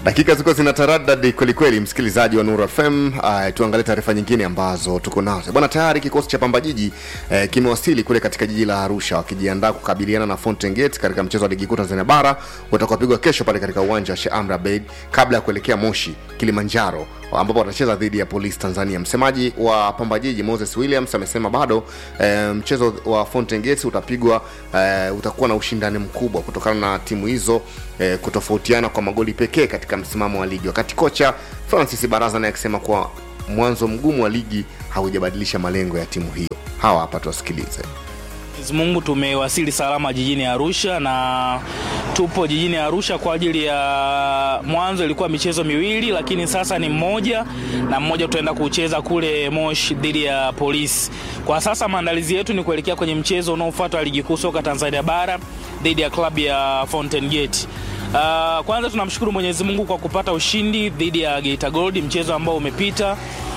dakika ziko zina taradadi kwelikweli msikilizaji wa Nuru FM. Uh, tuangalie taarifa nyingine ambazo tuko nazo bwana. Tayari kikosi cha Pamba Jiji uh, kimewasili kule katika jiji la Arusha wakijiandaa kukabiliana na Fountain Gate katika mchezo wa ligi kuu Tanzania bara utakaopigwa kesho pale katika uwanja wa Sheikh Amri Abeid kabla ya kuelekea Moshi Kilimanjaro ambapo watacheza dhidi ya Polisi Tanzania. Msemaji wa Pamba Jiji Moses Williams amesema bado e, mchezo wa Fountain Gate utapigwa e, utakuwa na ushindani mkubwa kutokana na timu hizo e, kutofautiana kwa magoli pekee katika msimamo wa ligi, wakati kocha Francis Baraza naye akisema kuwa mwanzo mgumu wa ligi haujabadilisha malengo ya timu hiyo. Hawa hapa tuwasikilize. Mwenyezi Mungu tumewasili salama jijini Arusha na tupo jijini Arusha kwa ajili ya mwanzo ilikuwa michezo miwili, lakini sasa ni mmoja na mmoja tutaenda kucheza kule Moshi dhidi ya Polisi. Kwa sasa maandalizi yetu ni kuelekea kwenye mchezo unaofuata wa ligi kuu soka Tanzania bara dhidi ya klabu ya Fountain Gate. Uh, kwanza tunamshukuru Mwenyezi Mungu kwa kupata ushindi dhidi ya Geita Gold, mchezo ambao umepita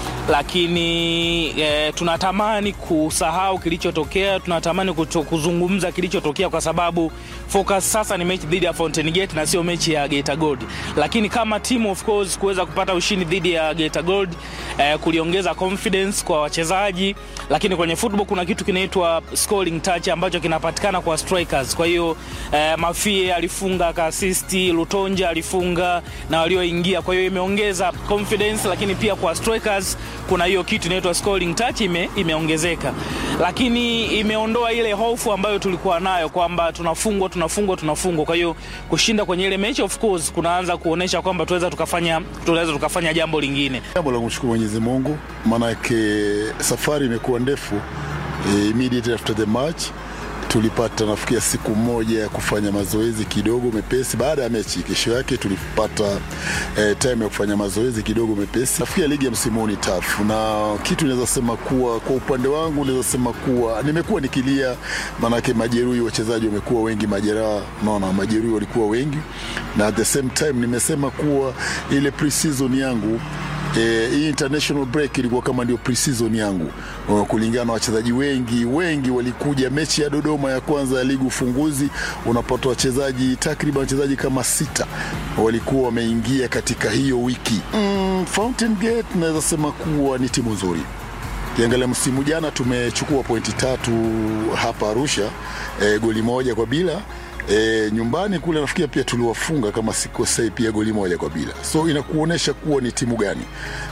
lakini e, tunatamani kusahau kilichotokea, tunatamani kuto, kuzungumza kilichotokea kwa sababu focus sasa ni mechi dhidi ya Fountain Gate na sio mechi ya Geita Gold. Lakini kama team of course kuweza kupata ushindi dhidi ya Geita Gold e, kuliongeza confidence kwa wachezaji, lakini kwenye football kuna kitu kinaitwa scoring touch ambacho kinapatikana kwa strikers. Kwa hiyo e, Mafie alifunga akaasisti, Lutonja alifunga na walioingia, kwa hiyo imeongeza confidence, lakini pia kwa strikers kuna hiyo kitu inaitwa scoring touch ime, imeongezeka, lakini imeondoa ile hofu ambayo tulikuwa nayo kwamba tunafungwa tunafungwa tunafungwa. Kwa hiyo kushinda kwenye ile mechi of course kunaanza kuonesha kwamba tunaweza tukafanya tunaweza tukafanya jambo lingine. Jambo la kumshukuru Mwenyezi Mungu, maanake safari imekuwa ndefu. E, immediately after the match tulipata nafikia siku moja ya kufanya mazoezi kidogo mepesi baada ya mechi. Kesho yake tulipata eh, time ya kufanya mazoezi kidogo mepesi. Nafikia ligi ya msimu ni tafu, na kitu naweza sema kuwa kwa upande wangu naweza sema kuwa nimekuwa nikilia, maanake majeruhi, wachezaji wamekuwa wengi, majeraha, naona majeruhi walikuwa wengi, na at the same time nimesema kuwa ile pre-season yangu E, hii international break ilikuwa kama ndio pre-season yangu uh, kulingana na wachezaji wengi wengi walikuja mechi ya Dodoma ya kwanza ya ligi ufunguzi, unapata wachezaji takriban wachezaji kama sita walikuwa wameingia katika hiyo wiki. Mm, Fountain Gate naweza sema kuwa ni timu nzuri. Kiangalia msimu jana tumechukua pointi tatu hapa Arusha, e, goli moja kwa bila E, nyumbani kule nafikia pia tuliwafunga kama sikosei pia goli moja kwa bila, so inakuonyesha kuwa ni timu gani,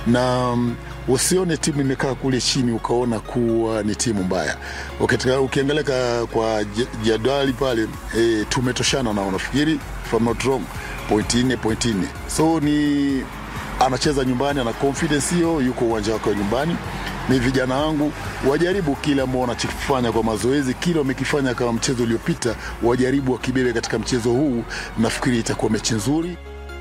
na um, usione timu imekaa kule chini ukaona kuwa ni timu mbaya. Ukiangalia kwa jadwali pale e, tumetoshana nao, nafikiri if I'm not wrong, pointi nne pointi nne, so ni anacheza nyumbani, ana confidence hiyo, yuko uwanja wake wa nyumbani ni vijana wangu wajaribu kile ambao wanachokifanya kwa mazoezi, kile wamekifanya kama mchezo uliopita, wajaribu wakibebe katika mchezo huu. Nafikiri itakuwa mechi nzuri.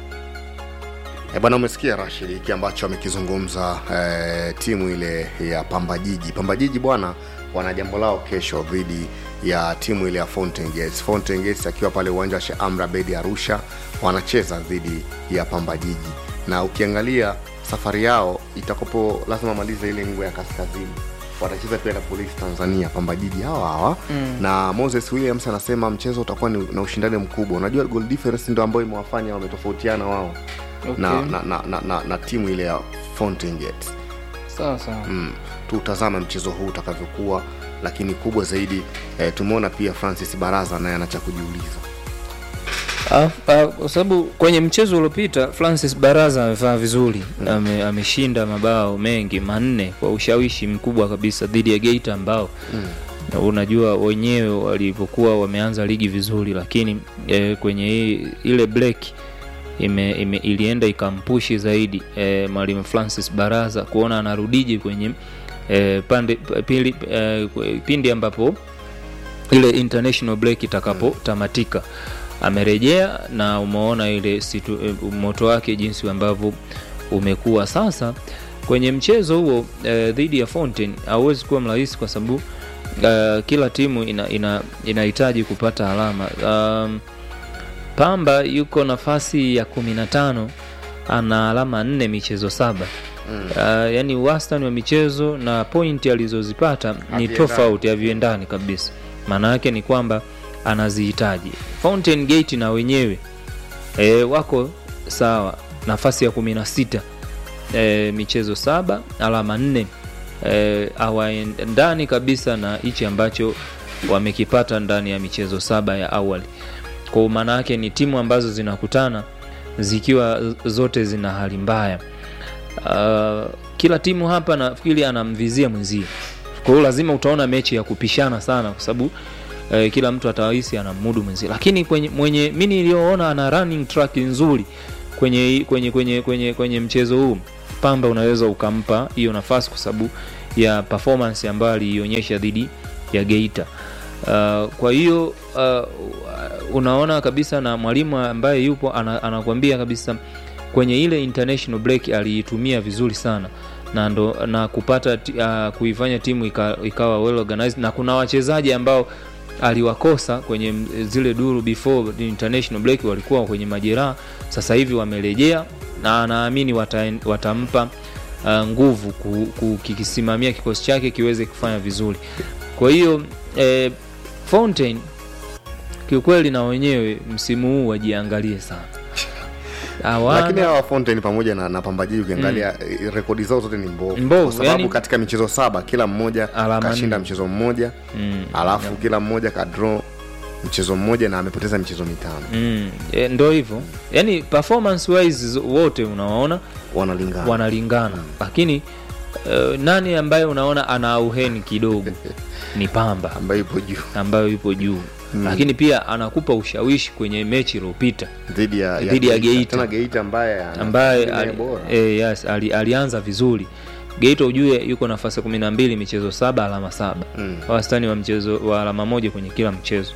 E bwana, umesikia Rashid hiki ambacho amekizungumza e, timu ile ya Pamba Jiji. Pamba Jiji bwana, wana jambo lao kesho dhidi ya timu ile ya Fountain Gates. Fountain Gates akiwa pale uwanja wa Sheikh Amri Abeid Arusha, wanacheza dhidi ya Pamba Jiji, na ukiangalia safari yao itakopo lazima malize ile ngwe ya kaskazini watacheza pia na polisi tanzania pamba jiji hawa hawa mm. na moses williams anasema mchezo utakuwa ni, na ushindani mkubwa unajua goal difference ndo ambayo imewafanya wametofautiana wao okay. na, na, na, na, na, na timu ile ya fountain gate sawa sawa mm. tutazame mchezo huu utakavyokuwa lakini kubwa zaidi eh, tumeona pia francis baraza naye anacha kujiuliza kwa sababu kwenye mchezo uliopita Francis Baraza amefanya vizuri mm. ame, ameshinda mabao mengi manne kwa ushawishi mkubwa kabisa dhidi ya Geita ambao mm. unajua wenyewe walivyokuwa wameanza ligi vizuri, lakini e, kwenye hii, ile break ime, ime, ilienda ikampushi zaidi e, mwalimu Francis Baraza kuona anarudije kwenye e, pande, pili, e, pindi ambapo ile international break itakapotamatika mm amerejea na umeona ile situ, moto wake jinsi ambavyo umekuwa sasa kwenye mchezo huo e, dhidi ya Fountain hauwezi kuwa mrahisi kwa sababu uh, kila timu inahitaji ina, ina kupata alama um, Pamba yuko nafasi ya kumi na tano ana alama nne michezo saba mm. uh, yani wastani wa michezo na pointi alizozipata ni tofauti haviendani kabisa maana yake ni kwamba anazihitaji Fountain Gate na wenyewe e, wako sawa nafasi ya kumi na sita e, michezo saba alama nne e, hawaendani kabisa na hichi ambacho wamekipata ndani ya michezo saba ya awali kwa maana yake ni timu ambazo zinakutana zikiwa zote zina hali mbaya uh, kila timu hapa nafikiri anamvizia mwenzie kwa hiyo lazima utaona mechi ya kupishana sana kwa sababu eh, kila mtu atahisi anamudu mwenzie lakini kwenye mwenye mi niliyoona ana running track nzuri kwenye kwenye kwenye kwenye kwenye mchezo huu pamba unaweza ukampa hiyo nafasi kwa sababu ya performance ambayo aliionyesha dhidi ya geita uh, kwa hiyo uh, unaona kabisa na mwalimu ambaye yupo ana, anakuambia kabisa kwenye ile international break aliitumia vizuri sana na ndo na kupata ti- uh, kuifanya timu ika, ikawa well organized na kuna wachezaji ambao aliwakosa kwenye m- zile duru before the international break walikuwa kwenye majeraha sasa hivi wamerejea na anaamini wata, watampa uh, nguvu ku- ku- kikisimamia kikosi chake kiweze kufanya vizuri kwa hiyo eh, fountain kiukweli na wenyewe msimu huu wajiangalie sana Hawana- lakini hawa Fountain pamoja na, na Pambajiji ukiangalia mm. rekodi zao zote ni mbovu, Mbovu, kwa sababu yani- katika michezo saba kila mmoja Alama kashinda nne. mchezo mmoja mm. alafu kila mmoja kadraw mchezo mmoja na amepoteza michezo mitano Mm, e, ndo hivyo yaani performance wise z- wote unawaona wanalingana wanalingana lakini uh, nani ambaye unaona ana auheni kidogo ni pamba ambayo ipo juu ambayo yupo juu mm. lakini pia anakupa ushawishi kwenye mechi iliyopita dhidi ya, Dhidi ya Geita. tena Geita ambaye ana- ambaye ni ali, bora e, yes, ali, alianza vizuri geita ujue yuko nafasi ya kumi na mbili michezo saba alama saba Mm. wastani wa mchezo wa alama moja kwenye kila mchezo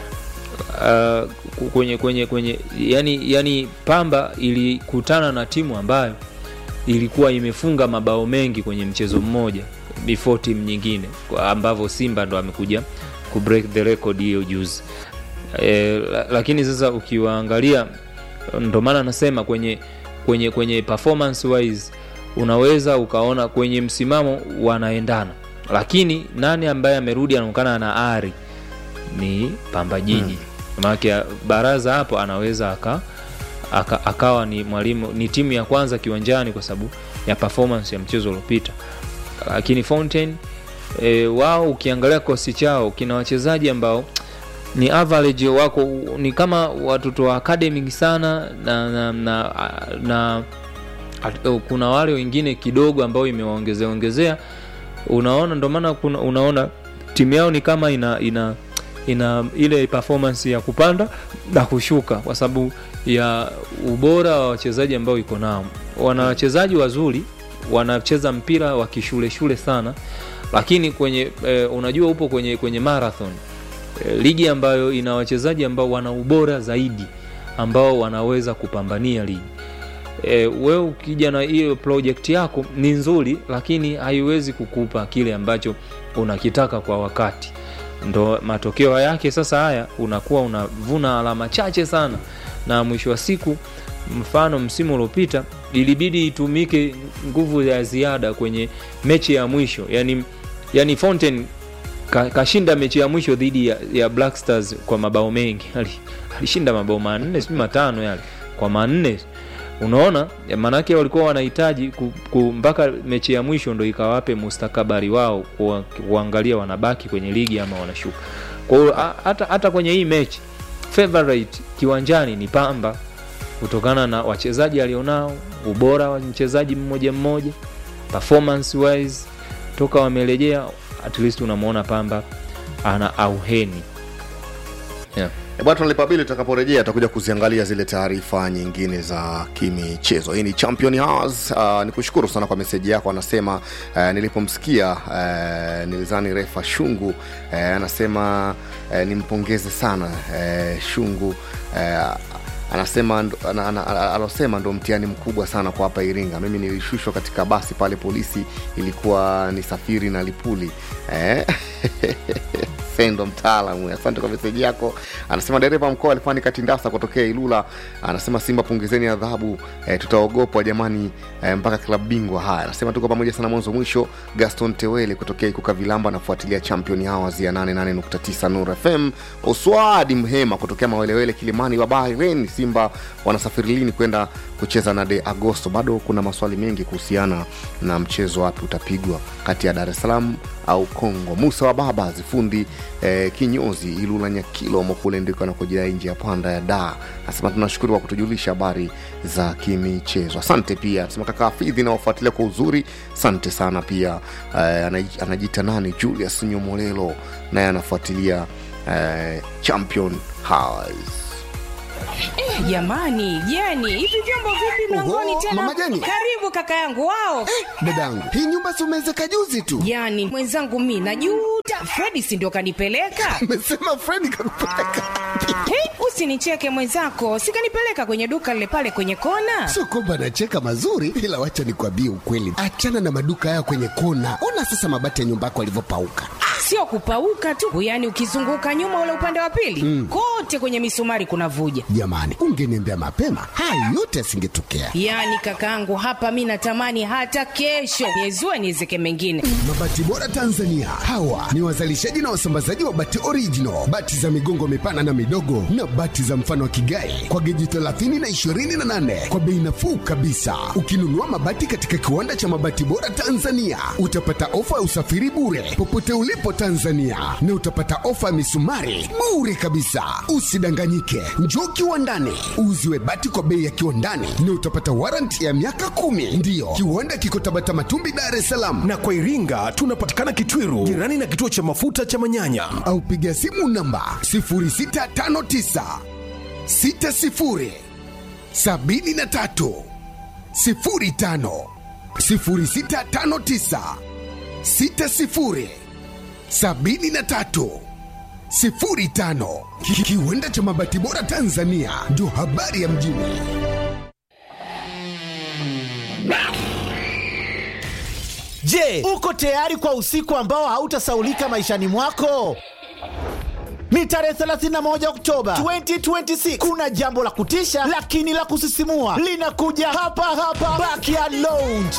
uh, ku- kwenye kwenye kwenye yani, yani pamba ilikutana na timu ambayo ilikuwa imefunga mabao mengi kwenye mchezo mmoja before timu nyingine kwa ambavyo simba ndo amekuja ku break the record hiyo juzi e, la, lakini sasa ukiwaangalia ndo maana nasema kwenye kwenye kwenye performance wise unaweza ukaona kwenye msimamo wanaendana lakini nani ambaye amerudi anaonekana ana ari ni pamba jiji hmm. maanake baraza hapo anaweza aka, aka, akawa ni mwalimu ni timu ya kwanza kiwanjani kwa sababu ya performance ya mchezo uliopita lakini fountain e, wao ukiangalia kosi chao kina wachezaji ambao ni average wako ni kama watoto wa academic sana na na, na, na at- kuna wale wengine kidogo ambao imewaongezea ongezea unaona ndo maana kuna- unaona timu yao ni kama ina ina ina ile performance ya kupanda na kushuka kwa sababu ya ubora wa wachezaji ambao iko nao wana wachezaji wazuri wanacheza mpira wa kishule shule sana lakini kwenye eh, unajua upo kwenye kwenye marathon eh, ligi ambayo ina wachezaji ambao wana ubora zaidi ambao wanaweza kupambania ligi e, wewe ukija na hiyo project yako ni nzuri lakini haiwezi kukupa kile ambacho unakitaka kwa wakati ndo matokeo yake sasa haya unakuwa unavuna alama chache sana na mwisho wa siku mfano msimu uliopita ilibidi itumike nguvu ya ziada kwenye mechi ya mwisho yani, yani fountain ka- kashinda mechi ya mwisho dhidi ya, ya black stars kwa mabao mengi Ali- alishinda mabao manne sijui matano yale kwa manne unaona Ya maanake walikuwa wanahitaji ku, ku, mpaka mechi ya mwisho ndo ikawape mustakabari wao kuwa- kuangalia wanabaki kwenye ligi ama wanashuka kwa hiyo a- hata, hata kwenye hii mechi favorite kiwanjani ni pamba kutokana na wachezaji alionao ubora wa mchezaji mmoja mmoja performance wise toka wamerejea at least unamwona pamba ana auheni yeah. E bwana, tunalipa bili. Tutakaporejea tutakuja kuziangalia zile taarifa nyingine za kimichezo. Hii ni Champion Hours. Uh, ni kushukuru sana kwa meseji yako. Anasema uh, nilipomsikia uh, nilizani refa Shungu uh, anasema uh, nimpongeze sana uh, Shungu uh, anasema ndo- ana- ana- ana- alosema ndo mtihani mkubwa sana kwa hapa Iringa. Mimi nilishushwa katika basi pale, polisi ilikuwa ni safiri na Lipuli eh? Fendo mtaalamu, asante kwa meseji yako. Anasema dereva mkoa alifani Katindasa kutokea Ilula, anasema Simba punguzeni adhabu eh, tutaogopwa jamani eh, mpaka klabu bingwa. Haya, anasema tuko pamoja sana mwanzo mwisho. Gaston Tewele kutokea Ikuka Vilamba anafuatilia Champion Hours ya 88.9 Nur FM. Oswadi Mhema kutokea Mawelewele Kilimani wa Bahrain, Simba wanasafiri lini kwenda kucheza na de Agosto? Bado kuna maswali mengi kuhusiana na mchezo wapi utapigwa kati ya Dar es Salaam au Kongo. Musa wa baba zifundi eh, kinyozi Ilula Nyakilomo kule ndiko anakojidai nje ya panda ya da. Nasema tunashukuru kwa kutujulisha habari za kimichezo. Asante pia nasema kaka Hafidhi na wafuatilia kwa uzuri, asante sana pia. Eh, anaji- anajiita nani Julius Nyomolelo naye anafuatilia eh, Champion Hours. Jamani, Jeni, hivi vyombo vipi mlangoni Oho, tena? Mama Jeni. Karibu kaka yangu wao. dadangu hii nyumba si umeezeka juzi tu Jani, mwenzangu mi najuta. Fredi si ndio kanipeleka? mesema fredi kakupeleka Hey, usinicheke mwenzako, sikanipeleka kwenye duka lile pale kwenye kona. sio kwamba anacheka mazuri ila wacha nikwambie ukweli achana na maduka haya kwenye kona ona sasa mabati ya nyumba yako alivyopauka Sio kupauka tu, yaani ukizunguka nyuma ule upande wa pili kote kwenye misumari kuna vuja. jamani ungeniambia mapema haya yote yasingetokea Yaani kakaangu, hapa mi natamani hata kesho niezue niezeke mengine. mabati bora tanzania hawa ni wazalishaji na wasambazaji wa bati original bati za migongo mipana na midogo na bati za mfano wa kigai kwa geji 30 na 28 kwa bei nafuu kabisa ukinunua mabati katika kiwanda cha mabati bora tanzania utapata ofa ya usafiri bure popote ulipo tanzania na utapata ofa ya misumari bure kabisa usidanganyike njoo kiwandani uuziwe bati kwa bei ya kiwandani na utapata waranti ya miaka kumi ndiyo kiwanda kiko tabata matumbi dar es salaam na kwa Iringa tunapatikana Kitwiru, jirani na kituo cha mafuta cha Manyanya. au piga simu namba 0659 60 73 05 0659 60 73 05 Ki- kiwanda cha mabati bora tanzania ndio habari ya mjini Je, uko tayari kwa usiku ambao hautasaulika maishani mwako? Ni tarehe 31 Oktoba 2026. Kuna jambo la kutisha lakini la kusisimua linakuja hapa hapa Backyard Lounge.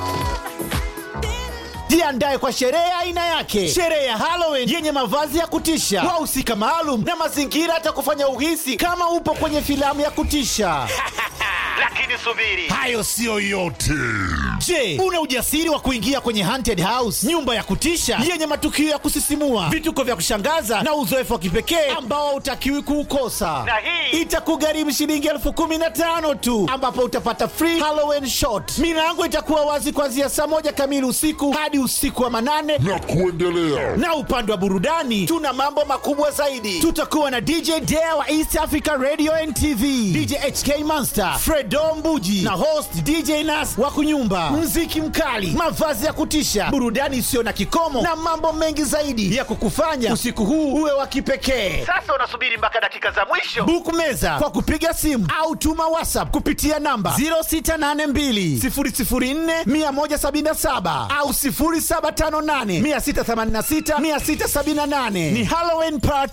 Jiandae kwa sherehe ya aina yake, sherehe ya Halloween yenye mavazi ya kutisha, wahusika maalum na mazingira atakufanya uhisi kama upo kwenye filamu ya kutisha. Lakini subiri, hayo siyo yote. Je, una ujasiri wa kuingia kwenye haunted house, nyumba ya kutisha yenye matukio ya kusisimua, vituko vya kushangaza na uzoefu wa kipekee ambao hautakiwi kuukosa? Na hii itakugharimu shilingi elfu kumi na tano tu, ambapo utapata free Halloween shot. Milango itakuwa wazi kuanzia saa moja kamili usiku hadi usiku wa manane na kuendelea. Na upande wa burudani tuna mambo makubwa zaidi. Tutakuwa na DJ Dare wa East Africa Radio and TV, DJ HK Monster, Fredo Mbuji na host DJ Nas wa kunyumba, mziki mkali, mavazi ya kutisha, burudani isiyo na kikomo na mambo mengi zaidi ya kukufanya usiku huu uwe wa kipekee. Sasa unasubiri mpaka dakika za mwisho. Book meza kwa kupiga simu au tuma WhatsApp kupitia namba 0682 004 177 au 0758 686 678. Ni Halloween party